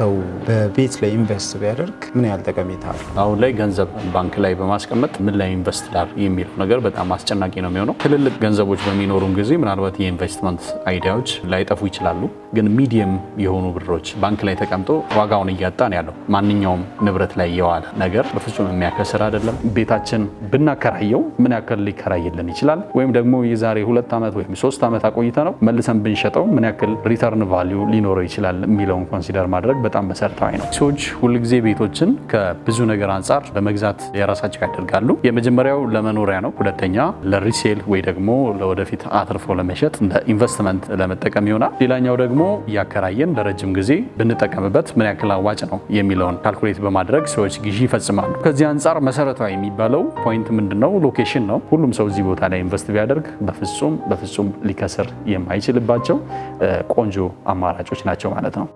ሰው በቤት ላይ ኢንቨስት ቢያደርግ ምን ያህል ጠቀሜታ አለው? አሁን ላይ ገንዘብ ባንክ ላይ በማስቀመጥ ምን ላይ ኢንቨስት ላር የሚለው ነገር በጣም አስጨናቂ ነው የሚሆነው። ትልልቅ ገንዘቦች በሚኖሩን ጊዜ ምናልባት የኢንቨስትመንት አይዲያዎች ላይጠፉ ይችላሉ። ግን ሚዲየም የሆኑ ብሮች ባንክ ላይ ተቀምጦ ዋጋውን እያጣ ነው ያለው። ማንኛውም ንብረት ላይ የዋለ ነገር በፍጹም የሚያከስር አይደለም። ቤታችን ብናከራየው ምን ያክል ሊከራይልን ይችላል? ወይም ደግሞ የዛሬ ሁለት ዓመት ወይም ሶስት ዓመት አቆይተ ነው መልሰን ብንሸጠው ምን ያክል ሪተርን ቫሊዩ ሊኖረው ይችላል የሚለውን ኮንሲደር ማድረግ በጣም መሰረታዊ ነው። ሰዎች ሁልጊዜ ቤቶችን ከብዙ ነገር አንጻር በመግዛት የራሳቸው ያደርጋሉ። የመጀመሪያው ለመኖሪያ ነው። ሁለተኛ ለሪሴል ወይ ደግሞ ለወደፊት አትርፎ ለመሸጥ እንደ ኢንቨስትመንት ለመጠቀም ይሆናል። ሌላኛው ደግሞ እያከራየን ለረጅም ጊዜ ብንጠቀምበት ምን ያክል አዋጭ ነው የሚለውን ካልኩሌት በማድረግ ሰዎች ግዢ ይፈጽማሉ። ከዚህ አንጻር መሰረታዊ የሚባለው ፖይንት ምንድነው? ሎኬሽን ነው። ሁሉም ሰው እዚህ ቦታ ላይ ኢንቨስት ቢያደርግ በፍጹም በፍጹም ሊከስር የማይችልባቸው ቆንጆ አማራጮች ናቸው ማለት ነው።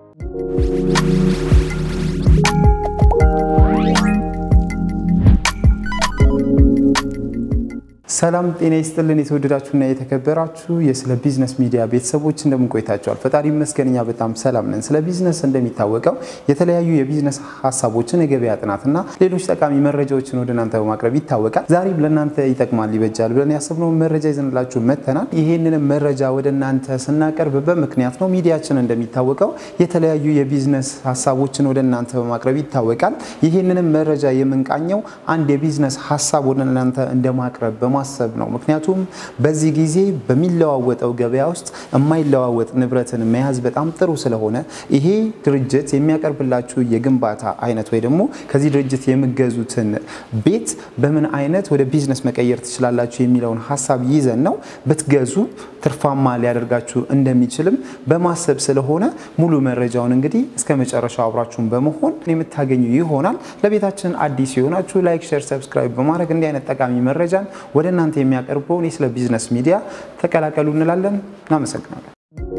ሰላም ጤና ይስጥልን። የተወደዳችሁና የተከበራችሁ የስለ ቢዝነስ ሚዲያ ቤተሰቦች እንደምን ቆይታችኋል? ፈጣሪ ይመስገን እኛ በጣም ሰላም ነን። ስለ ቢዝነስ እንደሚታወቀው የተለያዩ የቢዝነስ ሀሳቦችን፣ የገበያ ጥናትና ሌሎች ጠቃሚ መረጃዎችን ወደ እናንተ በማቅረብ ይታወቃል። ዛሬም ለእናንተ ይጠቅማል፣ ይበጃል ብለን ያሰብነውን መረጃ ይዘንላችሁ መጥተናል። ይህንንም መረጃ ወደ እናንተ ስናቀርብ በምክንያት ነው። ሚዲያችን እንደሚታወቀው የተለያዩ የቢዝነስ ሀሳቦችን ወደ እናንተ በማቅረብ ይታወቃል። ይህንንም መረጃ የምንቃኘው አንድ የቢዝነስ ሀሳብ ወደ እናንተ እንደማቅረብ ማሰብ ነው። ምክንያቱም በዚህ ጊዜ በሚለዋወጠው ገበያ ውስጥ የማይለዋወጥ ንብረትን መያዝ በጣም ጥሩ ስለሆነ ይሄ ድርጅት የሚያቀርብላችሁ የግንባታ አይነት ወይ ደግሞ ከዚህ ድርጅት የሚገዙትን ቤት በምን አይነት ወደ ቢዝነስ መቀየር ትችላላችሁ የሚለውን ሀሳብ ይዘን ነው ብትገዙ ትርፋማ ሊያደርጋችሁ እንደሚችልም በማሰብ ስለሆነ ሙሉ መረጃውን እንግዲህ እስከ መጨረሻው አብራችሁን በመሆን የምታገኙ ይሆናል። ለቤታችን አዲስ የሆናችሁ ላይክ፣ ሼር፣ ሰብስክራይብ በማድረግ እንዲህ አይነት ጠቃሚ መረጃን ወደ እናንተ የሚያቀርበውን የስለ ቢዝነስ ሚዲያ ተቀላቀሉ እንላለን። እናመሰግናለን።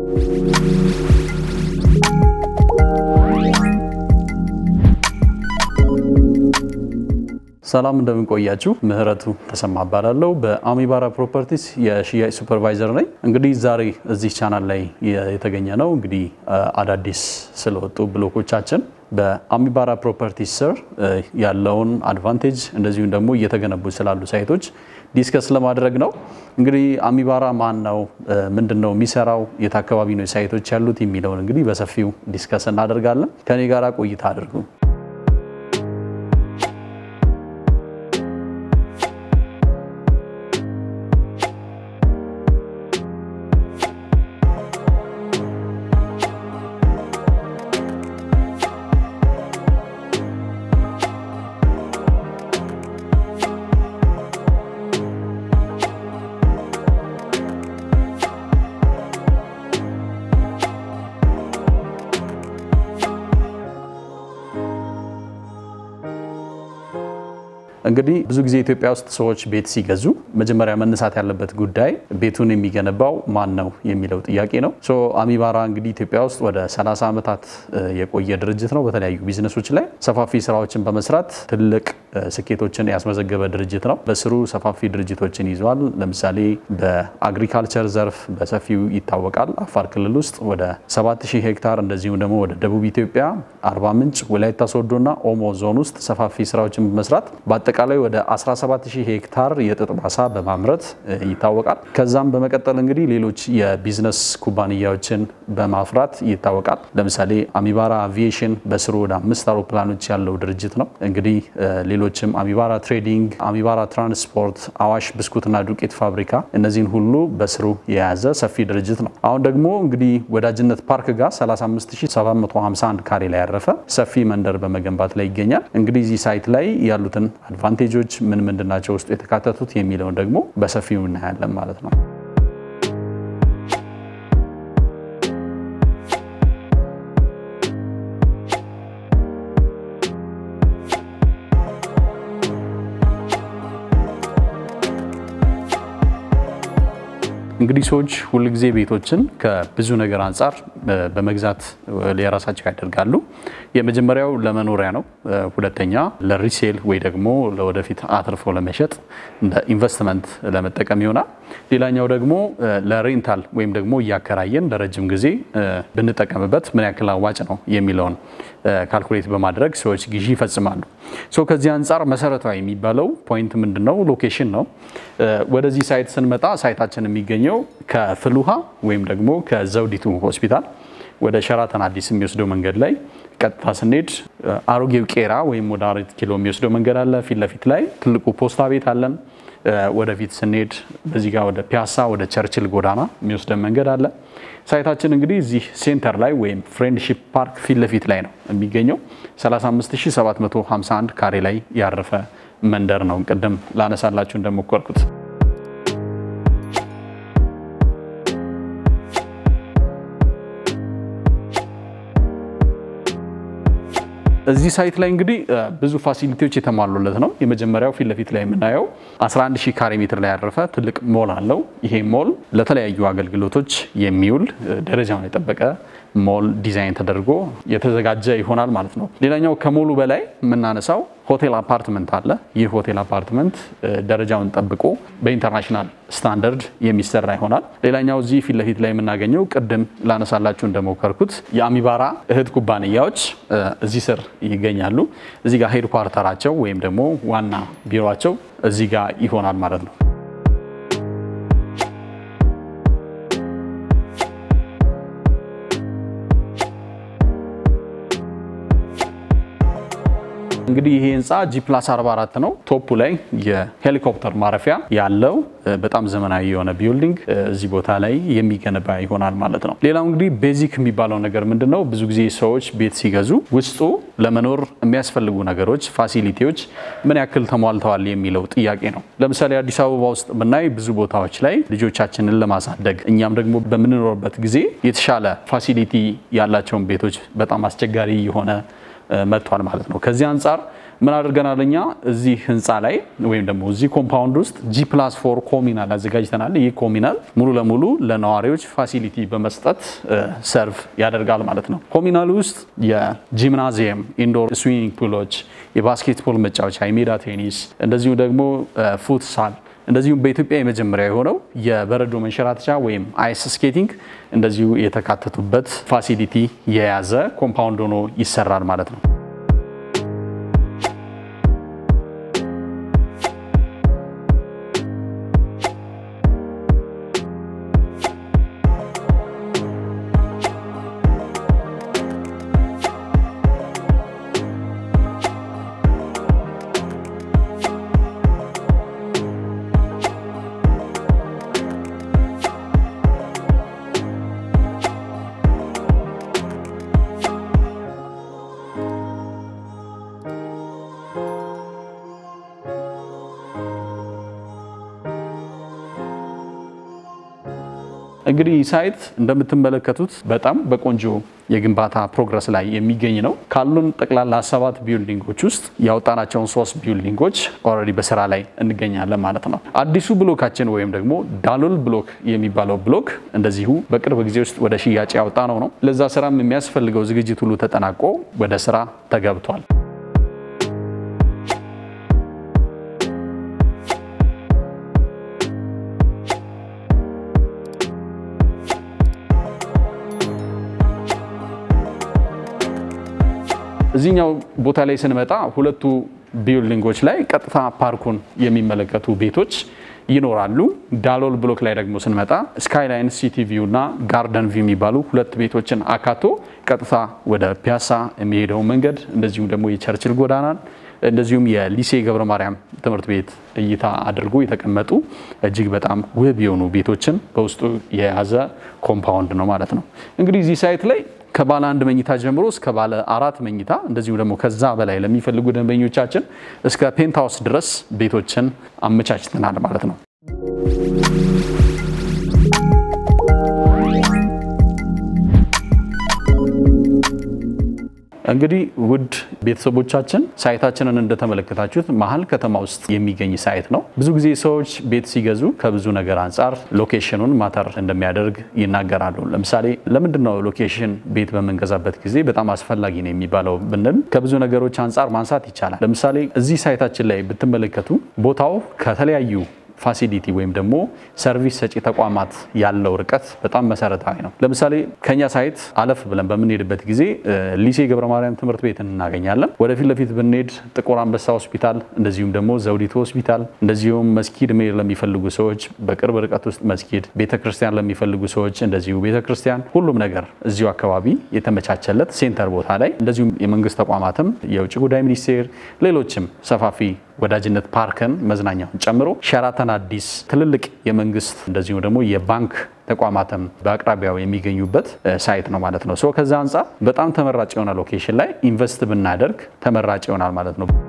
ሰላም እንደምንቆያችሁ፣ ምህረቱ ተሰማ እባላለሁ። በአሚባራ ፕሮፐርቲስ የሽያጭ ሱፐርቫይዘር ነኝ። እንግዲህ ዛሬ እዚህ ቻናል ላይ የተገኘ ነው እንግዲህ አዳዲስ ስለወጡ ብሎኮቻችን በአሚባራ ፕሮፐርቲስ ስር ያለውን አድቫንቴጅ እንደዚሁም ደግሞ እየተገነቡ ስላሉ ሳይቶች ዲስከስ ለማድረግ ነው። እንግዲህ አሚባራ ማን ነው? ምንድን ነው የሚሰራው? የት አካባቢ ነው ሳይቶች ያሉት የሚለውን እንግዲህ በሰፊው ዲስከስ እናደርጋለን። ከኔ ጋራ ቆይታ አድርጉ። እንግዲህ ብዙ ጊዜ ኢትዮጵያ ውስጥ ሰዎች ቤት ሲገዙ መጀመሪያ መነሳት ያለበት ጉዳይ ቤቱን የሚገነባው ማን ነው የሚለው ጥያቄ ነው። ሶ አሚባራ እንግዲህ ኢትዮጵያ ውስጥ ወደ 30 ዓመታት የቆየ ድርጅት ነው። በተለያዩ ቢዝነሶች ላይ ሰፋፊ ስራዎችን በመስራት ትልቅ ስኬቶችን ያስመዘገበ ድርጅት ነው። በስሩ ሰፋፊ ድርጅቶችን ይዟል። ለምሳሌ በአግሪካልቸር ዘርፍ በሰፊው ይታወቃል። አፋር ክልል ውስጥ ወደ 7000 ሄክታር እንደዚሁም ደግሞ ወደ ደቡብ ኢትዮጵያ አርባ ምንጭ፣ ወላይታ ሶዶና ኦሞ ዞን ውስጥ ሰፋፊ ስራዎችን በመስራት በአጠቃላይ ወደ 17000 ሄክታር የጥጥ ማሳ በማምረት ይታወቃል። ከዛም በመቀጠል እንግዲህ ሌሎች የቢዝነስ ኩባንያዎችን በማፍራት ይታወቃል። ለምሳሌ አሚባራ አቪዬሽን በስሩ ወደ አምስት አውሮፕላኖች ያለው ድርጅት ነው። እንግዲህ ሌሎችም አሚባራ ትሬዲንግ፣ አሚባራ ትራንስፖርት፣ አዋሽ ብስኩትና ዱቄት ፋብሪካ እነዚህን ሁሉ በስሩ የያዘ ሰፊ ድርጅት ነው። አሁን ደግሞ እንግዲህ ወዳጅነት ፓርክ ጋር 35751 ካሬ ላይ ያረፈ ሰፊ መንደር በመገንባት ላይ ይገኛል። እንግዲህ እዚህ ሳይት ላይ ያሉትን አድቫንቴጆች ምን ምንድን ናቸው ውስጡ የተካተቱት የሚለውን ደግሞ በሰፊው እናያለን ማለት ነው። እንግዲህ ሰዎች ሁልጊዜ ቤቶችን ከብዙ ነገር አንጻር በመግዛት የራሳቸው ያደርጋሉ። የመጀመሪያው ለመኖሪያ ነው። ሁለተኛ ለሪሴል ወይ ደግሞ ለወደፊት አትርፎ ለመሸጥ እንደ ኢንቨስትመንት ለመጠቀም ይሆናል። ሌላኛው ደግሞ ለሬንታል ወይም ደግሞ እያከራየን ለረጅም ጊዜ ብንጠቀምበት ምን ያክል አዋጭ ነው የሚለውን ካልኩሌት በማድረግ ሰዎች ግዢ ይፈጽማሉ። ሶ ከዚህ አንጻር መሰረታዊ የሚባለው ፖይንት ምንድን ነው? ሎኬሽን ነው። ወደዚህ ሳይት ስንመጣ ሳይታችን የሚገኘው ከፍልውሃ ወይም ደግሞ ከዘውዲቱ ሆስፒታል ወደ ሸራተን አዲስ የሚወስደው መንገድ ላይ ቀጥታ ስንሄድ አሮጌው ቄራ ወይም ወደ አራት ኪሎ የሚወስደው መንገድ አለ። ፊት ለፊት ላይ ትልቁ ፖስታ ቤት አለን። ወደፊት ስንሄድ በዚህ ጋር ወደ ፒያሳ ወደ ቸርችል ጎዳና የሚወስደን መንገድ አለ። ሳይታችን እንግዲህ እዚህ ሴንተር ላይ ወይም ፍሬንድሺፕ ፓርክ ፊት ለፊት ላይ ነው የሚገኘው። 35751 ካሬ ላይ ያረፈ መንደር ነው። ቅድም ላነሳላችሁ እንደሞከርኩት እዚህ ሳይት ላይ እንግዲህ ብዙ ፋሲሊቲዎች የተሟሉለት ነው። የመጀመሪያው ፊት ለፊት ላይ የምናየው 11 ሺህ ካሬ ሜትር ላይ ያረፈ ትልቅ ሞል አለው። ይሄ ሞል ለተለያዩ አገልግሎቶች የሚውል ደረጃውን የጠበቀ ሞል ዲዛይን ተደርጎ የተዘጋጀ ይሆናል ማለት ነው። ሌላኛው ከሞሉ በላይ የምናነሳው ሆቴል አፓርትመንት አለ። ይህ ሆቴል አፓርትመንት ደረጃውን ጠብቆ በኢንተርናሽናል ስታንዳርድ የሚሰራ ይሆናል። ሌላኛው እዚህ ፊት ለፊት ላይ የምናገኘው ቅድም ላነሳላችሁ እንደሞከርኩት የአሚባራ እህት ኩባንያዎች እዚህ ስር ይገኛሉ። እዚህ ጋር ሄድ ኳርተራቸው ወይም ደግሞ ዋና ቢሮቸው እዚህ ጋር ይሆናል ማለት ነው። እንግዲህ ይሄ ህንፃ ጂ ፕላስ 44 ነው። ቶፑ ላይ የሄሊኮፕተር ማረፊያ ያለው በጣም ዘመናዊ የሆነ ቢልዲንግ እዚህ ቦታ ላይ የሚገነባ ይሆናል ማለት ነው። ሌላው እንግዲህ ቤዚክ የሚባለው ነገር ምንድን ነው? ብዙ ጊዜ ሰዎች ቤት ሲገዙ ውስጡ ለመኖር የሚያስፈልጉ ነገሮች፣ ፋሲሊቲዎች ምን ያክል ተሟልተዋል የሚለው ጥያቄ ነው። ለምሳሌ አዲስ አበባ ውስጥ ብናይ ብዙ ቦታዎች ላይ ልጆቻችንን ለማሳደግ እኛም ደግሞ በምንኖርበት ጊዜ የተሻለ ፋሲሊቲ ያላቸውን ቤቶች በጣም አስቸጋሪ የሆነ መጥቷል ማለት ነው። ከዚህ አንጻር ምን አድርገናል እኛ እዚህ ህንፃ ላይ ወይም ደግሞ እዚህ ኮምፓውንድ ውስጥ ጂ ፕላስ ፎር ኮሚናል አዘጋጅተናል። ይህ ኮሚናል ሙሉ ለሙሉ ለነዋሪዎች ፋሲሊቲ በመስጠት ሰርቭ ያደርጋል ማለት ነው። ኮሚናል ውስጥ የጂምናዚየም፣ ኢንዶር ስዊሚንግ ፑሎች፣ የባስኬትቦል መጫወቻ፣ የሜዳ ቴኒስ እንደዚሁ ደግሞ ፉትሳል እንደዚሁም በኢትዮጵያ የመጀመሪያ የሆነው የበረዶ መንሸራተቻ ወይም አይስ ስኬቲንግ እንደዚሁ የተካተቱበት ፋሲሊቲ የያዘ ኮምፓውንድ ሆኖ ይሰራል ማለት ነው። እንግዲህ ሳይት እንደምትመለከቱት በጣም በቆንጆ የግንባታ ፕሮግረስ ላይ የሚገኝ ነው። ካሉን ጠቅላላ ሰባት ቢልዲንጎች ውስጥ ያወጣናቸውን ሶስት ቢልዲንጎች ኦልሬዲ በስራ ላይ እንገኛለን ማለት ነው። አዲሱ ብሎካችን ወይም ደግሞ ዳሎል ብሎክ የሚባለው ብሎክ እንደዚሁ በቅርብ ጊዜ ውስጥ ወደ ሽያጭ ያወጣ ነው ነው ለዛ ስራም የሚያስፈልገው ዝግጅት ሁሉ ተጠናቆ ወደ ስራ ተገብቷል። እዚህኛው ቦታ ላይ ስንመጣ ሁለቱ ቢልዲንጎች ላይ ቀጥታ ፓርኩን የሚመለከቱ ቤቶች ይኖራሉ። ዳሎል ብሎክ ላይ ደግሞ ስንመጣ ስካይላይን ሲቲ ቪው እና ጋርደን ቪው የሚባሉ ሁለት ቤቶችን አካቶ ቀጥታ ወደ ፒያሳ የሚሄደው መንገድ እንደዚሁም ደግሞ የቸርችል ጎዳናን እንደዚሁም የሊሴ ገብረ ማርያም ትምህርት ቤት እይታ አድርጎ የተቀመጡ እጅግ በጣም ውብ የሆኑ ቤቶችን በውስጡ የያዘ ኮምፓውንድ ነው ማለት ነው። እንግዲህ እዚህ ሳይት ላይ ከባለ አንድ መኝታ ጀምሮ እስከ ባለ አራት መኝታ እንደዚሁም ደግሞ ከዛ በላይ ለሚፈልጉ ደንበኞቻችን እስከ ፔንትሃውስ ድረስ ቤቶችን አመቻችተናል ማለት ነው። እንግዲህ ውድ ቤተሰቦቻችን ሳይታችንን እንደተመለከታችሁት መሀል ከተማ ውስጥ የሚገኝ ሳይት ነው። ብዙ ጊዜ ሰዎች ቤት ሲገዙ ከብዙ ነገር አንጻር ሎኬሽኑን ማተር እንደሚያደርግ ይናገራሉ። ለምሳሌ ለምንድን ነው ሎኬሽን ቤት በምንገዛበት ጊዜ በጣም አስፈላጊ ነው የሚባለው ብንል ከብዙ ነገሮች አንጻር ማንሳት ይቻላል። ለምሳሌ እዚህ ሳይታችን ላይ ብትመለከቱ ቦታው ከተለያዩ ፋሲሊቲ ወይም ደግሞ ሰርቪስ ሰጪ ተቋማት ያለው ርቀት በጣም መሰረታዊ ነው። ለምሳሌ ከኛ ሳይት አለፍ ብለን በምንሄድበት ጊዜ ሊሴ ገብረ ማርያም ትምህርት ቤት እናገኛለን። ወደፊት ለፊት ብንሄድ ጥቁር አንበሳ ሆስፒታል፣ እንደዚሁም ደግሞ ዘውዲቱ ሆስፒታል፣ እንደዚሁም መስጊድ መሄድ ለሚፈልጉ ሰዎች በቅርብ ርቀት ውስጥ መስጊድ፣ ቤተክርስቲያን ለሚፈልጉ ሰዎች እንደዚሁ ቤተክርስቲያን፣ ሁሉም ነገር እዚሁ አካባቢ የተመቻቸለት ሴንተር ቦታ ላይ እንደዚሁም የመንግስት ተቋማትም የውጭ ጉዳይ ሚኒስቴር፣ ሌሎችም ሰፋፊ ወዳጅነት ፓርክን መዝናኛውን ጨምሮ ሸራተን አዲስ ትልልቅ የመንግስት እንደዚሁም ደግሞ የባንክ ተቋማትም በአቅራቢያው የሚገኙበት ሳይት ነው ማለት ነው። ሶ ከዛ አንጻር በጣም ተመራጭ የሆነ ሎኬሽን ላይ ኢንቨስት ብናደርግ ተመራጭ ይሆናል ማለት ነው።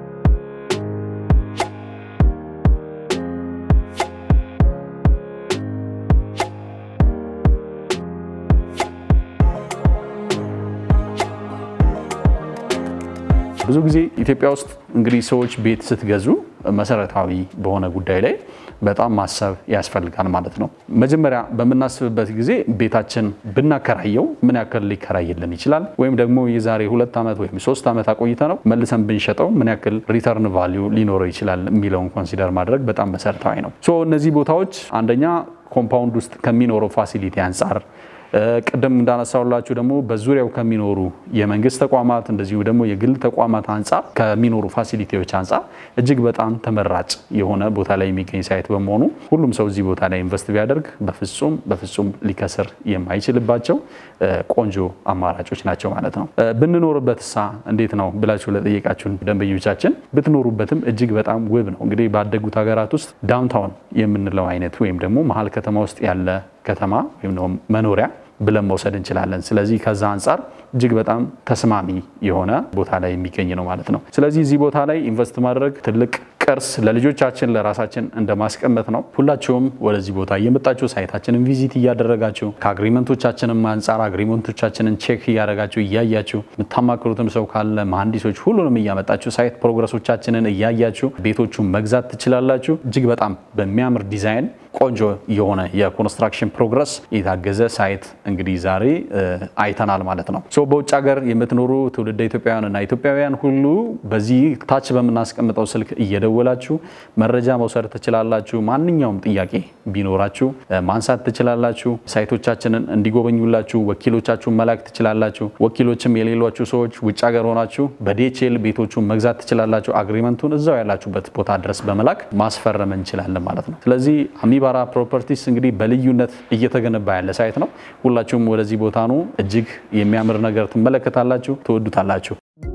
ብዙ ጊዜ ኢትዮጵያ ውስጥ እንግዲህ ሰዎች ቤት ስትገዙ መሰረታዊ በሆነ ጉዳይ ላይ በጣም ማሰብ ያስፈልጋል ማለት ነው። መጀመሪያ በምናስብበት ጊዜ ቤታችን ብናከራየው ምን ያክል ሊከራይልን ይችላል፣ ወይም ደግሞ የዛሬ ሁለት ዓመት ወይም ሶስት ዓመት አቆይተ ነው መልሰን ብንሸጠው ምን ያክል ሪተርን ቫሊዩ ሊኖረው ይችላል የሚለውን ኮንሲደር ማድረግ በጣም መሰረታዊ ነው። ሶ እነዚህ ቦታዎች አንደኛ ኮምፓውንድ ውስጥ ከሚኖረው ፋሲሊቲ አንጻር ቅድም እንዳነሳውላችሁ ደግሞ በዙሪያው ከሚኖሩ የመንግስት ተቋማት እንደዚሁ ደግሞ የግል ተቋማት አንጻር ከሚኖሩ ፋሲሊቲዎች አንጻር እጅግ በጣም ተመራጭ የሆነ ቦታ ላይ የሚገኝ ሳይት በመሆኑ ሁሉም ሰው እዚህ ቦታ ላይ ኢንቨስት ቢያደርግ በፍጹም በፍጹም ሊከስር የማይችልባቸው ቆንጆ አማራጮች ናቸው ማለት ነው። ብንኖርበት ሳ እንዴት ነው ብላችሁ ለጠየቃችሁን ደንበኞቻችን ብትኖሩበትም እጅግ በጣም ውብ ነው። እንግዲህ ባደጉት ሀገራት ውስጥ ዳውንታውን የምንለው አይነት ወይም ደግሞ መሀል ከተማ ውስጥ ያለ ከተማ ወይም ደግሞ መኖሪያ ብለን መውሰድ እንችላለን። ስለዚህ ከዛ አንጻር እጅግ በጣም ተስማሚ የሆነ ቦታ ላይ የሚገኝ ነው ማለት ነው። ስለዚህ እዚህ ቦታ ላይ ኢንቨስት ማድረግ ትልቅ ቅርስ ለልጆቻችን ለራሳችን እንደማስቀመጥ ነው። ሁላችሁም ወደዚህ ቦታ እየመጣችሁ ሳይታችንን ቪዚት እያደረጋችሁ ከአግሪመንቶቻችንም አንጻር አግሪመንቶቻችንን ቼክ እያደረጋችሁ እያያችሁ የምታማክሩትም ሰው ካለ መሐንዲሶች ሁሉንም እያመጣችሁ ሳይት ፕሮግረሶቻችንን እያያችሁ ቤቶቹን መግዛት ትችላላችሁ። እጅግ በጣም በሚያምር ዲዛይን ቆንጆ የሆነ የኮንስትራክሽን ፕሮግረስ የታገዘ ሳይት እንግዲህ ዛሬ አይተናል ማለት ነው። ሶ በውጭ ሀገር የምትኖሩ ትውልደ ኢትዮጵያውያንና ኢትዮጵያውያን ሁሉ በዚህ ታች በምናስቀምጠው ስልክ እየደወላችሁ መረጃ መውሰድ ትችላላችሁ። ማንኛውም ጥያቄ ቢኖራችሁ ማንሳት ትችላላችሁ። ሳይቶቻችንን እንዲጎበኙላችሁ ወኪሎቻችሁን መላክ ትችላላችሁ። ወኪሎችም የሌሏችሁ ሰዎች ውጭ ሀገር ሆናችሁ በዲኤችኤል ቤቶቹን መግዛት ትችላላችሁ። አግሪመንቱን እዛው ያላችሁበት ቦታ ድረስ በመላክ ማስፈረም እንችላለን ማለት ነው። ስለዚህ አሚባራ ፕሮፐርቲስ እንግዲህ በልዩነት እየተገነባ ያለ ሳይት ነው። ሁላችሁም ወደዚህ ቦታ ነው። እጅግ የሚያምር ነገር ትመለከታላችሁ፣ ትወዱታላችሁ።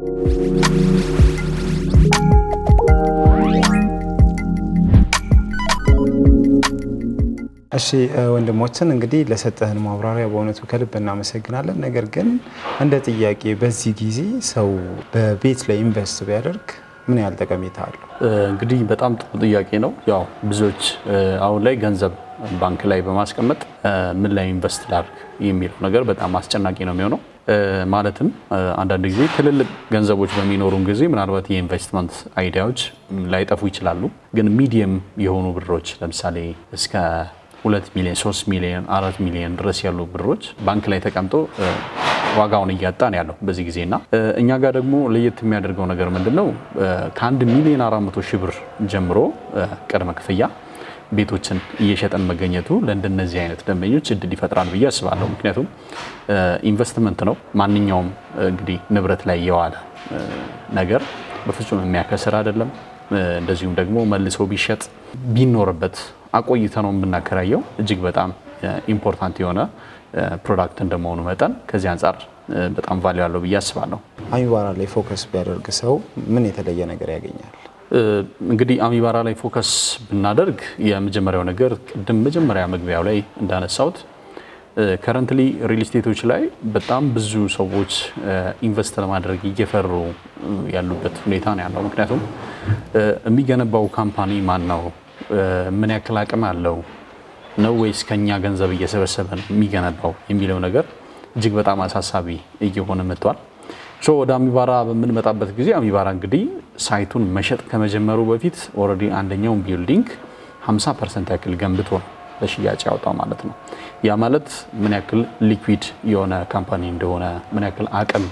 እሺ ወንድሞችን እንግዲህ ለሰጠህን ማብራሪያ በእውነቱ ከልብ እናመሰግናለን። ነገር ግን እንደ ጥያቄ በዚህ ጊዜ ሰው በቤት ላይ ኢንቨስት ቢያደርግ ምን ያህል ጠቀሜታ አለው? እንግዲህ በጣም ጥሩ ጥያቄ ነው። ያው ብዙዎች አሁን ላይ ገንዘብ ባንክ ላይ በማስቀመጥ ምን ላይ ኢንቨስት ላድርግ የሚለው ነገር በጣም አስጨናቂ ነው የሚሆነው። ማለትም አንዳንድ ጊዜ ትልልቅ ገንዘቦች በሚኖሩን ጊዜ ምናልባት የኢንቨስትመንት አይዲያዎች ላይጠፉ ይችላሉ። ግን ሚዲየም የሆኑ ብሮች ለምሳሌ እስከ ሁለት ሚሊዮን ሶስት ሚሊዮን አራት ሚሊዮን ድረስ ያሉ ብሮች ባንክ ላይ ተቀምጦ ዋጋውን እያጣ ነው ያለው በዚህ ጊዜ እና እኛ ጋር ደግሞ ለየት የሚያደርገው ነገር ምንድን ነው? ከአንድ ሚሊዮን አራት መቶ ሺህ ብር ጀምሮ ቅድመ ክፍያ ቤቶችን እየሸጠን መገኘቱ ለእንደነዚህ አይነት ደንበኞች እድል ይፈጥራል ብዬ አስባለሁ። ምክንያቱም ኢንቨስትመንት ነው። ማንኛውም እንግዲህ ንብረት ላይ የዋለ ነገር በፍጹም የሚያከስር አይደለም። እንደዚሁም ደግሞ መልሶ ቢሸጥ ቢኖርበት አቆይተ ነው የምናከራየው እጅግ በጣም ኢምፖርታንት የሆነ ፕሮዳክት እንደመሆኑ መጠን ከዚህ አንጻር በጣም ቫሊዩ ያለው ብዬ አስባለሁ። አሚባራ ላይ ፎከስ ቢያደርግ ሰው ምን የተለየ ነገር ያገኛል? እንግዲህ አሚባራ ላይ ፎከስ ብናደርግ የመጀመሪያው ነገር ቅድም መጀመሪያ መግቢያው ላይ እንዳነሳሁት ከረንትሊ ሪል ስቴቶች ላይ በጣም ብዙ ሰዎች ኢንቨስት ለማድረግ እየፈሩ ያሉበት ሁኔታ ነው ያለው። ምክንያቱም የሚገነባው ካምፓኒ ማን ነው? ምን ያክል አቅም አለው ነው ወይስ ከኛ ገንዘብ እየሰበሰበ ነው የሚገነባው የሚለው ነገር እጅግ በጣም አሳሳቢ እየሆነ መጥቷል። ሶ ወደ አሚባራ በምንመጣበት ጊዜ አሚባራ እንግዲህ ሳይቱን መሸጥ ከመጀመሩ በፊት ኦልሬዲ አንደኛውን ቢልዲንግ 50 ፐርሰንት ያክል ገንብቶ ነው ለሽያጭ ያወጣው ማለት ነው። ያ ማለት ምን ያክል ሊኩዊድ የሆነ ካምፓኒ እንደሆነ ምን ያክል አቅም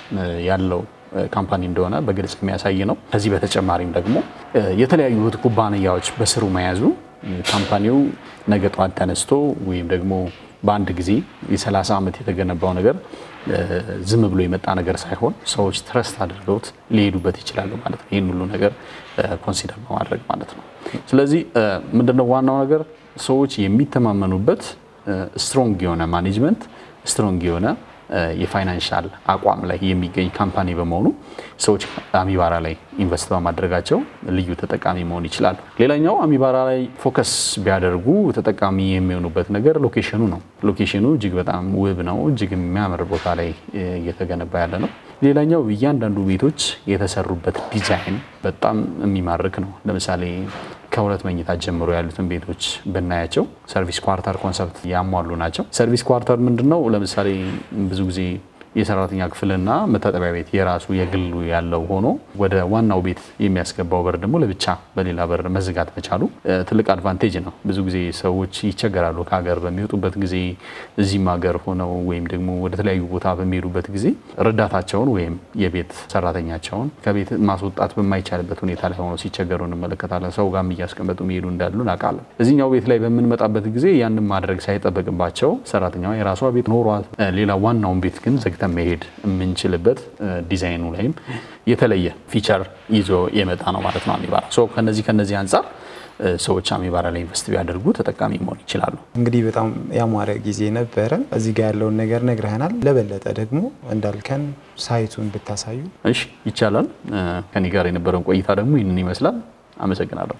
ያለው ካምፓኒ እንደሆነ በግልጽ የሚያሳይ ነው። ከዚህ በተጨማሪም ደግሞ የተለያዩ እህት ኩባንያዎች በስሩ መያዙ ካምፓኒው ነገ ጠዋት ተነስቶ ወይም ደግሞ በአንድ ጊዜ የ30 ዓመት የተገነባው ነገር ዝም ብሎ የመጣ ነገር ሳይሆን ሰዎች ትረስት አድርገውት ሊሄዱበት ይችላሉ ማለት ነው። ይህን ሁሉ ነገር ኮንሲደር በማድረግ ማለት ነው። ስለዚህ ምንድነው ዋናው ነገር ሰዎች የሚተማመኑበት ስትሮንግ የሆነ ማኔጅመንት፣ ስትሮንግ የሆነ የፋይናንሻል አቋም ላይ የሚገኝ ካምፓኒ በመሆኑ ሰዎች አሚባራ ላይ ኢንቨስት በማድረጋቸው ልዩ ተጠቃሚ መሆን ይችላሉ። ሌላኛው አሚባራ ላይ ፎከስ ቢያደርጉ ተጠቃሚ የሚሆኑበት ነገር ሎኬሽኑ ነው። ሎኬሽኑ እጅግ በጣም ውብ ነው። እጅግ የሚያምር ቦታ ላይ እየተገነባ ያለ ነው። ሌላኛው እያንዳንዱ ቤቶች የተሰሩበት ዲዛይን በጣም የሚማርክ ነው። ለምሳሌ ከሁለት መኝታ ጀምሮ ያሉትን ቤቶች ብናያቸው ሰርቪስ ኳርተር ኮንሰፕት ያሟሉ ናቸው። ሰርቪስ ኳርተር ምንድን ነው? ለምሳሌ ብዙ ጊዜ የሰራተኛ ክፍልና መታጠቢያ ቤት የራሱ የግሉ ያለው ሆኖ ወደ ዋናው ቤት የሚያስገባው በር ደግሞ ለብቻ በሌላ በር መዝጋት መቻሉ ትልቅ አድቫንቴጅ ነው። ብዙ ጊዜ ሰዎች ይቸገራሉ ከሀገር በሚወጡበት ጊዜ እዚህም ሀገር ሆነው ወይም ደግሞ ወደ ተለያዩ ቦታ በሚሄዱበት ጊዜ ረዳታቸውን ወይም የቤት ሰራተኛቸውን ከቤት ማስወጣት በማይቻልበት ሁኔታ ላይ ሆነው ሲቸገሩ እንመለከታለን። ሰው ጋርም እያስቀመጡ የሚሄዱ እንዳሉ እናውቃለን። እዚህኛው ቤት ላይ በምንመጣበት ጊዜ ያንን ማድረግ ሳይጠበቅባቸው ሰራተኛዋ የራሷ ቤት ኖሯት ሌላ ዋናውን ቤት ግን ዘግተን መሄድ የምንችልበት ዲዛይኑ ላይም የተለየ ፊቸር ይዞ የመጣ ነው ማለት ነው አሚባራ። ከነዚህ ከነዚህ አንጻር ሰዎች አሚባራ ላይ ኢንቨስት ቢያደርጉ ተጠቃሚ መሆን ይችላሉ። እንግዲህ በጣም ያማረ ጊዜ ነበረ። እዚህ ጋር ያለውን ነገር ነግረህናል። ለበለጠ ደግሞ እንዳልከን ሳይቱን ብታሳዩ። እሺ ይቻላል። ከኔ ጋር የነበረውን ቆይታ ደግሞ ይህንን ይመስላል። አመሰግናለሁ።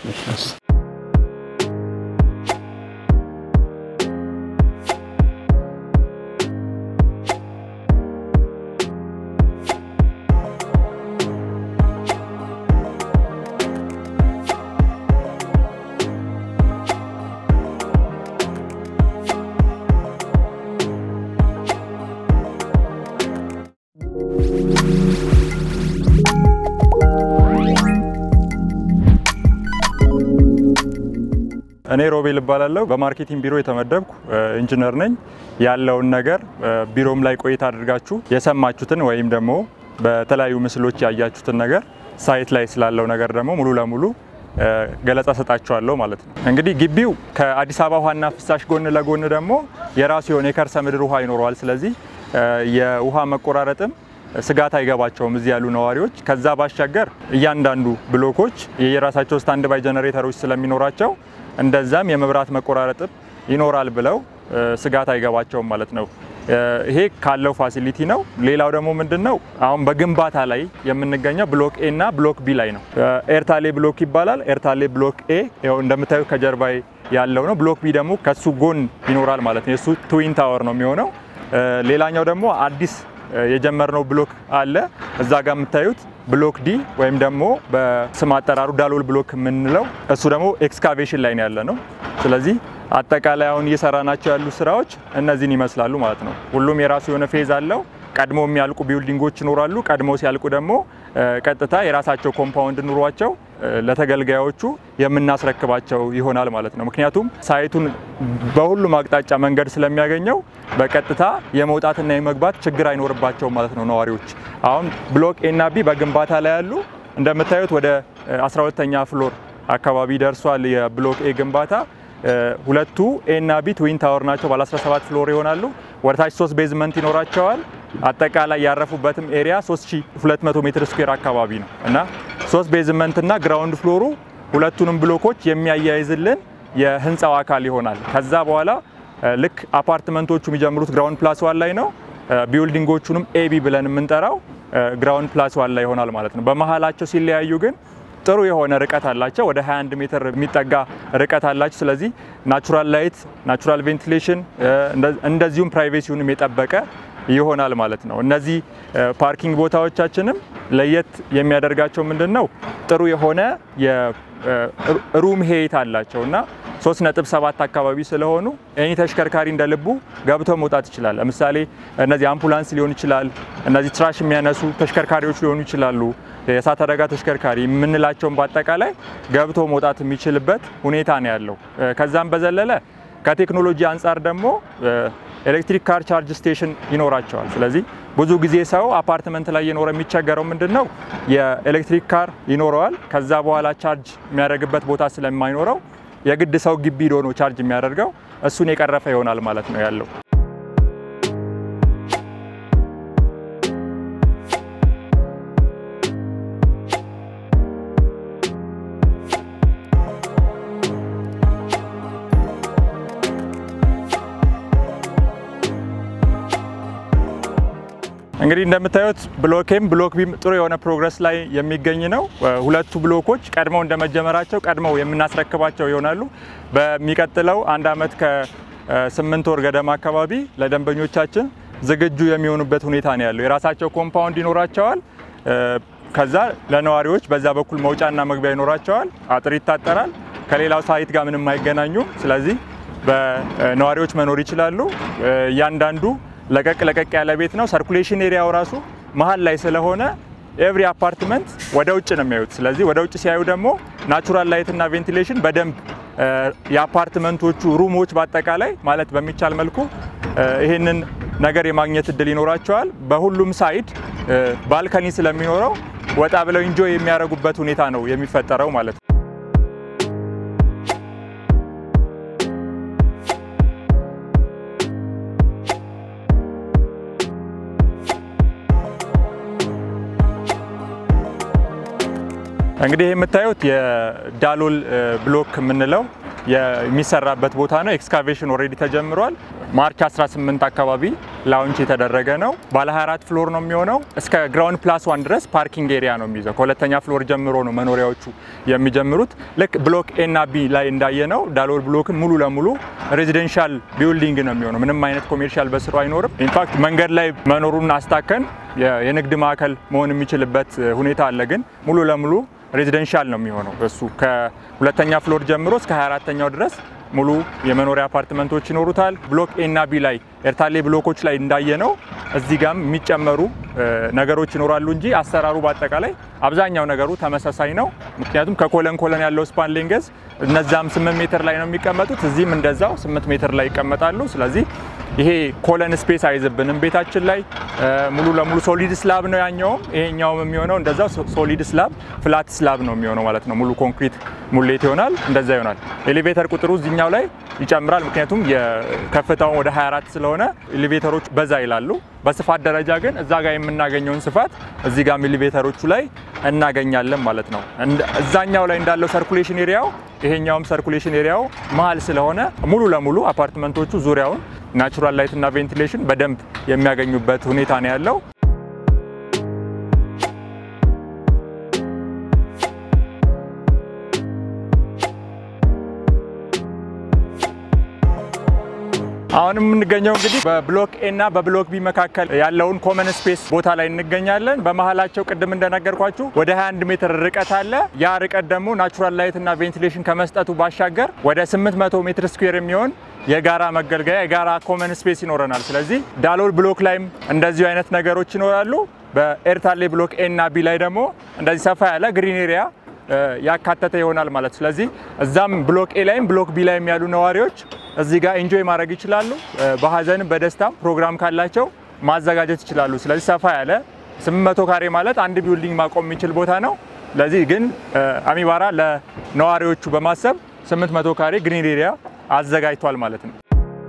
እኔ ሮቤል እባላለሁ። በማርኬቲንግ ቢሮ የተመደብኩ ኢንጂነር ነኝ። ያለውን ነገር ቢሮም ላይ ቆይታ አድርጋችሁ የሰማችሁትን ወይም ደግሞ በተለያዩ ምስሎች ያያችሁትን ነገር ሳይት ላይ ስላለው ነገር ደግሞ ሙሉ ለሙሉ ገለጻ ሰጣችኋለሁ ማለት ነው። እንግዲህ ግቢው ከአዲስ አበባ ውሃና ፍሳሽ ጎን ለጎን ደግሞ የራሱ የሆነ የከርሰ ምድር ውሃ ይኖረዋል። ስለዚህ የውሃ መቆራረጥም ስጋት አይገባቸውም እዚህ ያሉ ነዋሪዎች። ከዛ ባሻገር እያንዳንዱ ብሎኮች የየራሳቸው ስታንድ ባይ ጀነሬተሮች ስለሚኖራቸው እንደዛም የመብራት መቆራረጥም ይኖራል ብለው ስጋት አይገባቸውም ማለት ነው። ይሄ ካለው ፋሲሊቲ ነው። ሌላው ደግሞ ምንድን ነው አሁን በግንባታ ላይ የምንገኘው ብሎክ ኤ እና ብሎክ ቢ ላይ ነው። ኤርታሌ ብሎክ ይባላል። ኤርታሌ ብሎክ ኤ ያው እንደምታዩ ከጀርባ ያለው ነው። ብሎክ ቢ ደግሞ ከሱ ጎን ይኖራል ማለት ነው። የሱ ትዊን ታወር ነው የሚሆነው። ሌላኛው ደግሞ አዲስ የጀመርነው ብሎክ አለ እዛ ጋር የምታዩት ብሎክ ዲ ወይም ደግሞ በስም አጠራሩ ዳሎል ብሎክ የምንለው እሱ ደግሞ ኤክስካቬሽን ላይ ነው ያለ ነው። ስለዚህ አጠቃላይ አሁን እየሰራናቸው ያሉ ስራዎች እነዚህን ይመስላሉ ማለት ነው። ሁሉም የራሱ የሆነ ፌዝ አለው። ቀድሞ የሚያልቁ ቢልዲንጎች ይኖራሉ። ቀድሞ ሲያልቁ ደግሞ ቀጥታ የራሳቸው ኮምፓውንድ ኑሯቸው ለተገልጋዮቹ የምናስረክባቸው ይሆናል ማለት ነው። ምክንያቱም ሳይቱን በሁሉም አቅጣጫ መንገድ ስለሚያገኘው በቀጥታ የመውጣትና የመግባት ችግር አይኖርባቸውም ማለት ነው ነዋሪዎች። አሁን ብሎክ ኤ እና ቢ በግንባታ ላይ ያሉ እንደምታዩት ወደ 12ተኛ ፍሎር አካባቢ ደርሷል የብሎክ ኤ ግንባታ። ሁለቱ ኤ እና ቢ ትዊን ታወር ናቸው። ባለ 17 ፍሎር ይሆናሉ። ወደታች ሶስት ቤዝመንት ይኖራቸዋል። አጠቃላይ ያረፉበትም ኤሪያ 3200 ሜትር ስኩዌር አካባቢ ነው እና ሶስት ቤዝመንት እና ግራውንድ ፍሎሩ ሁለቱንም ብሎኮች የሚያያይዝልን የህንፃው አካል ይሆናል። ከዛ በኋላ ልክ አፓርትመንቶቹ የሚጀምሩት ግራውንድ ፕላስ ዋን ላይ ነው። ቢልዲንጎቹንም ኤቢ ብለን የምንጠራው ግራውንድ ፕላስ ዋን ላይ ይሆናል ማለት ነው። በመሀላቸው ሲለያዩ ግን ጥሩ የሆነ ርቀት አላቸው። ወደ 21 ሜትር የሚጠጋ ርቀት አላቸው። ስለዚህ ናቹራል ላይት፣ ናቹራል ቬንቲሌሽን እንደዚሁም ፕራይቬሲውንም የጠበቀ ይሆናል ማለት ነው። እነዚህ ፓርኪንግ ቦታዎቻችንም ለየት የሚያደርጋቸው ምንድን ነው? ጥሩ የሆነ የሩም ሄይት አላቸው እና 3.7 አካባቢ ስለሆኑ ኤኒ ተሽከርካሪ እንደ ልቡ ገብቶ መውጣት ይችላል። ለምሳሌ እነዚህ አምቡላንስ ሊሆን ይችላል፣ እነዚህ ትራሽ የሚያነሱ ተሽከርካሪዎች ሊሆኑ ይችላሉ፣ የእሳት አደጋ ተሽከርካሪ የምንላቸውን በአጠቃላይ ገብቶ መውጣት የሚችልበት ሁኔታ ነው ያለው። ከዛም በዘለለ ከቴክኖሎጂ አንጻር ደግሞ ኤሌክትሪክ ካር ቻርጅ ስቴሽን ይኖራቸዋል። ስለዚህ ብዙ ጊዜ ሰው አፓርትመንት ላይ የኖረ የሚቸገረው ምንድን ነው የኤሌክትሪክ ካር ይኖረዋል። ከዛ በኋላ ቻርጅ የሚያደርግበት ቦታ ስለማይኖረው የግድ ሰው ግቢ ሄዶ ነው ቻርጅ የሚያደርገው። እሱን የቀረፈ ይሆናል ማለት ነው ያለው። እንግዲህ እንደምታዩት ብሎኬም ብሎክ ቢም ጥሩ የሆነ ፕሮግረስ ላይ የሚገኝ ነው። ሁለቱ ብሎኮች ቀድመው እንደመጀመራቸው ቀድመው የምናስረክባቸው ይሆናሉ። በሚቀጥለው አንድ ዓመት ከስምንት ወር ገደማ አካባቢ ለደንበኞቻችን ዝግጁ የሚሆኑበት ሁኔታ ነው ያለው። የራሳቸው ኮምፓውንድ ይኖራቸዋል። ከዛ ለነዋሪዎች በዛ በኩል መውጫና መግቢያ ይኖራቸዋል። አጥር ይታጠራል። ከሌላው ሳይት ጋር ምንም አይገናኙም። ስለዚህ በነዋሪዎች መኖር ይችላሉ። እያንዳንዱ ለቀቅ ለቀቅ ያለ ቤት ነው። ሰርኩሌሽን ኤሪያው ራሱ መሀል ላይ ስለሆነ ኤቭሪ አፓርትመንት ወደ ውጭ ነው የሚያዩት። ስለዚህ ወደ ውጭ ሲያዩ ደግሞ ናቹራል ላይት እና ቬንቲሌሽን በደንብ የአፓርትመንቶቹ ሩሞች በአጠቃላይ ማለት በሚቻል መልኩ ይህንን ነገር የማግኘት እድል ይኖራቸዋል። በሁሉም ሳይድ ባልከኒ ስለሚኖረው ወጣ ብለው ኢንጆይ የሚያደርጉበት ሁኔታ ነው የሚፈጠረው ማለት ነው። እንግዲህ የምታዩት የዳሎል ብሎክ የምንለው የሚሰራበት ቦታ ነው። ኤክስካቬሽን ኦልሬዲ ተጀምሯል። ማርች 18 አካባቢ ላውንች የተደረገ ነው። ባለ 24 ፍሎር ነው የሚሆነው። እስከ ግራውንድ ፕላስ ዋን ድረስ ፓርኪንግ ኤሪያ ነው የሚይዘው። ከሁለተኛ ፍሎር ጀምሮ ነው መኖሪያዎቹ የሚጀምሩት። ልክ ብሎክ ኤ እና ቢ ላይ እንዳየነው ዳሎል ብሎክን ሙሉ ለሙሉ ሬዚደንሻል ቢልዲንግ ነው የሚሆነው። ምንም አይነት ኮሜርሻል በስሩ አይኖርም። ኢንፋክት መንገድ ላይ መኖሩን አስታከን የንግድ ማዕከል መሆን የሚችልበት ሁኔታ አለ። ግን ሙሉ ለሙሉ ሬዚደንሻል ነው የሚሆነው። እሱ ከሁለተኛ ፍሎር ጀምሮ እስከ 24ተኛው ድረስ ሙሉ የመኖሪያ አፓርትመንቶች ይኖሩታል። ብሎክ ኤ እና ቢ ላይ ኤርታሌ ብሎኮች ላይ እንዳየነው እዚህ ጋም የሚጨመሩ ነገሮች ይኖራሉ እንጂ አሰራሩ በአጠቃላይ አብዛኛው ነገሩ ተመሳሳይ ነው። ምክንያቱም ከኮለን ኮለን ያለው ስፓን ሌንገዝ እነዛም 8 ሜትር ላይ ነው የሚቀመጡት፣ እዚህም እንደዛው 8 ሜትር ላይ ይቀመጣሉ። ስለዚህ ይሄ ኮለን ስፔስ አይዝብንም ቤታችን ላይ ሙሉ ለሙሉ ሶሊድ ስላብ ነው ያኛውም ይሄኛውም የሚሆነው እንደዛው ሶሊድ ስላብ ፍላት ስላብ ነው የሚሆነው ማለት ነው። ሙሉ ኮንክሪት ሙሌት ይሆናል፣ እንደዛ ይሆናል። ኤሌቬተር ቁጥሩ እዚኛው ላይ ይጨምራል፣ ምክንያቱም የከፍታውን ወደ 24 ስለሆነ ኤሌቬተሮች በዛ ይላሉ። በስፋት ደረጃ ግን እዛ ጋር የምናገኘውን ስፋት እዚህ ጋር ኤሌቬተሮቹ ላይ እናገኛለን ማለት ነው። እዛኛው ላይ እንዳለው ሰርኩሌሽን ኤሪያው ይሄኛውም ሰርኩሌሽን ኤሪያው መሀል ስለሆነ ሙሉ ለሙሉ አፓርትመንቶቹ ዙሪያውን ናቹራል ላይት እና ቬንቲሌሽን በደንብ የሚያገኙበት ሁኔታ ነው ያለው። አሁን የምንገኘው እንግዲህ በብሎክ ኤ እና በብሎክ ቢ መካከል ያለውን ኮመን ስፔስ ቦታ ላይ እንገኛለን። በመሀላቸው ቅድም እንደነገርኳችሁ ወደ 21 ሜትር ርቀት አለ። ያ ርቀት ደግሞ ናቹራል ላይት እና ቬንቲሌሽን ከመስጠቱ ባሻገር ወደ 800 ሜትር ስኩዌር የሚሆን የጋራ መገልገያ የጋራ ኮመን ስፔስ ይኖረናል። ስለዚህ ዳሎል ብሎክ ላይም እንደዚሁ አይነት ነገሮች ይኖራሉ። በኤርታሌ ብሎክ ኤ እና ቢ ላይ ደግሞ እንደዚህ ሰፋ ያለ ግሪን ኤሪያ ያካተተ ይሆናል ማለት ስለዚህ እዛም ብሎክ ኤ ላይም ብሎክ ቢ ላይም ያሉ ነዋሪዎች እዚህ ጋር ኢንጆይ ማድረግ ይችላሉ። በሀዘንም በደስታም ፕሮግራም ካላቸው ማዘጋጀት ይችላሉ። ስለዚህ ሰፋ ያለ 800 ካሬ ማለት አንድ ቢልዲንግ ማቆም የሚችል ቦታ ነው። ለዚህ ግን አሚባራ ለነዋሪዎቹ በማሰብ 800 ካሬ ግሪን ኤሪያ አዘጋጅቷል ማለት ነው።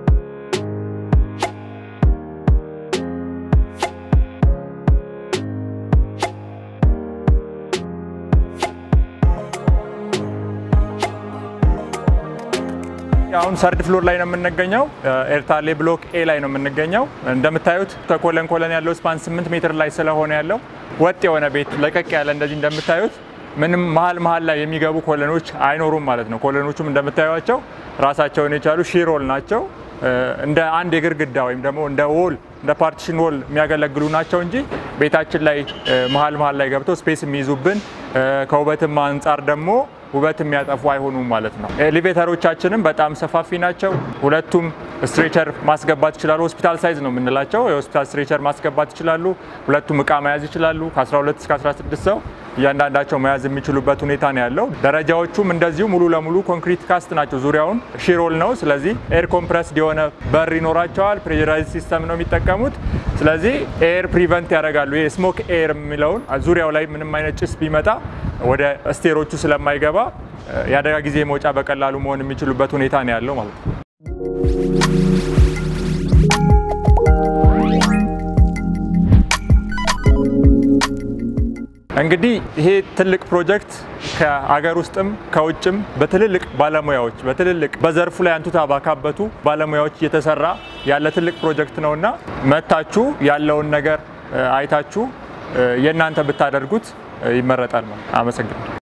አሁን ሰርድ ፍሎር ላይ ነው የምንገኘው። ኤርታሌ ብሎክ ኤ ላይ ነው የምንገኘው። እንደምታዩት ከኮለን ኮለን ያለው ስፓን 8 ሜትር ላይ ስለሆነ ያለው ወጥ የሆነ ቤት ለቀቅ ያለ እንደዚህ እንደምታዩት ምንም መሀል መሀል ላይ የሚገቡ ኮለኖች አይኖሩም ማለት ነው። ኮለኖቹም እንደምታዩቸው ራሳቸውን የቻሉ ሺሮል ናቸው። እንደ አንድ የግድግዳ ወይም ደግሞ እንደ ዎል እንደ ፓርቲሽን ዎል የሚያገለግሉ ናቸው እንጂ ቤታችን ላይ መሀል መሀል ላይ ገብተው ስፔስ የሚይዙብን ከውበትም አንጻር ደግሞ ውበት የሚያጠፉ አይሆኑም ማለት ነው። ኤሌቬተሮቻችንም በጣም ሰፋፊ ናቸው። ሁለቱም ስትሬቸር ማስገባት ይችላሉ። ሆስፒታል ሳይዝ ነው የምንላቸው። የሆስፒታል ስትሬቸር ማስገባት ይችላሉ። ሁለቱም እቃ መያዝ ይችላሉ። ከ12 እስከ 16 ሰው እያንዳንዳቸው መያዝ የሚችሉበት ሁኔታ ነው ያለው። ደረጃዎቹም እንደዚሁ ሙሉ ለሙሉ ኮንክሪት ካስት ናቸው። ዙሪያውን ሺሮል ነው። ስለዚህ ኤር ኮምፕረስድ የሆነ በር ይኖራቸዋል። ፕሬራይዝ ሲስተም ነው የሚጠቀሙት። ስለዚህ ኤር ፕሪቨንት ያደርጋሉ። ይሄ ስሞክ ኤር የሚለውን ዙሪያው ላይ ምንም አይነት ጭስ ቢመጣ ወደ ስቴሮቹ ስለማይገባ የአደጋ ጊዜ መውጫ በቀላሉ መሆን የሚችሉበት ሁኔታ ነው ያለው ማለት ነው። እንግዲህ ይሄ ትልቅ ፕሮጀክት ከአገር ውስጥም ከውጭም በትልልቅ ባለሙያዎች በትልልቅ በዘርፉ ላይ አንቱታ ባካበቱ ባለሙያዎች እየተሰራ ያለ ትልቅ ፕሮጀክት ነውና መታችሁ ያለውን ነገር አይታችሁ የእናንተ ብታደርጉት ይመረጣል። አመሰግናለሁ።